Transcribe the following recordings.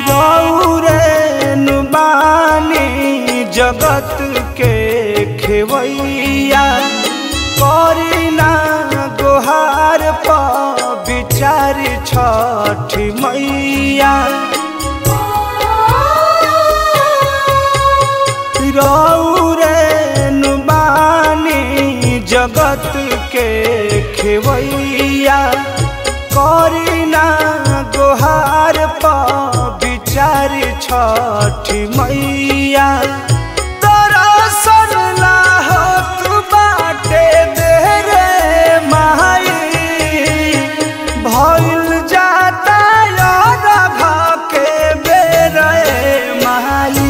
रौरे नुबानी जगत के खेवैया करीना गोहार पर विचार छठी मैया रौरे नुबानी जगत के खेवैया करीना गोहार पर विचार छठी मैया दरअसल लाहत बाटे दे रे माई भइल जाता राघा के बेरे माई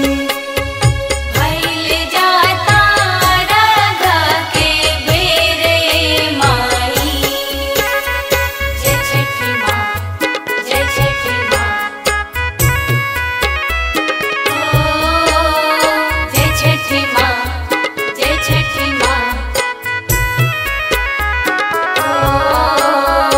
भइल जाता राघा के बेरे माई जय छठी माँ जय छठी माँ ओ जय छठी माँ जय छठी माँ ओ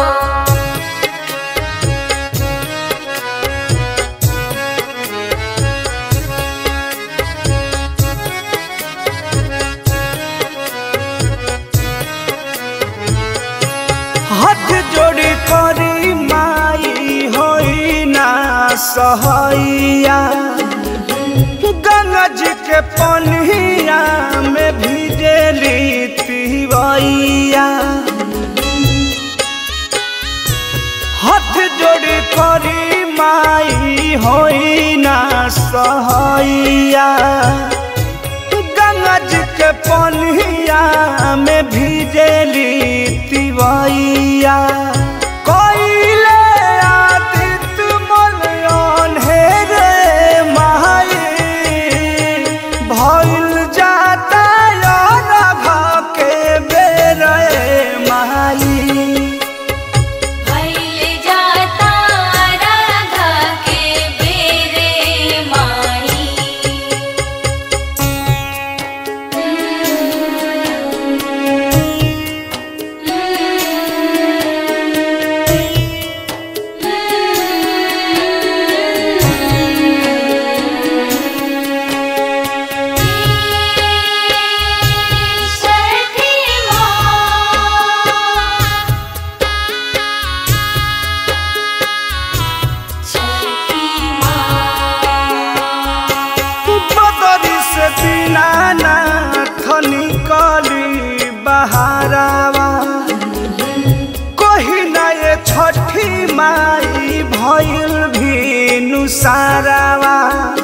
हाथ जोड़ी करी माई होई ना सहैया गंगा जी के पनिया में भिजेली तिवैया हाथ जोड़ी करी माई होई ना सहैया गंगा जी के पनिया में भिजेली तिवैया कोइले आदित मलयन हे रे माई भइल जाता राघा के बेरे माई भइल जाता राघा के बेरे माई छठी माँ छठी माँ बदरी से दीनानाथ निकली बहारावा कही ना ये छठी माई भइल भी नुसारावा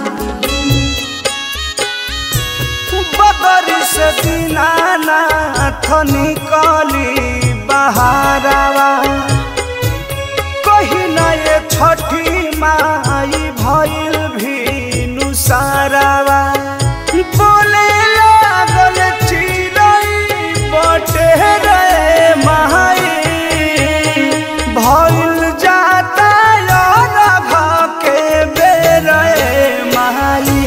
बदरी से दीनानाथ निकली बहारावा कही ना ये छठी माई भइल भी नुसारावा बोले लागल चिड़ै बटे रे माई भइल जाता राघा के बेरे माई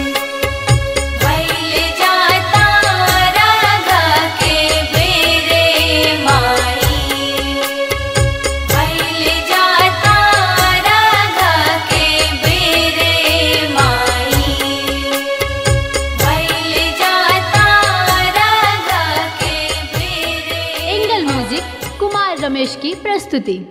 भइल जाता राघा के बेरे माई भइल जाता राघा के बेरे माई भइल जाता राघा के बेरे एंगल म्यूजिक कुमार रमेश की प्रस्तुति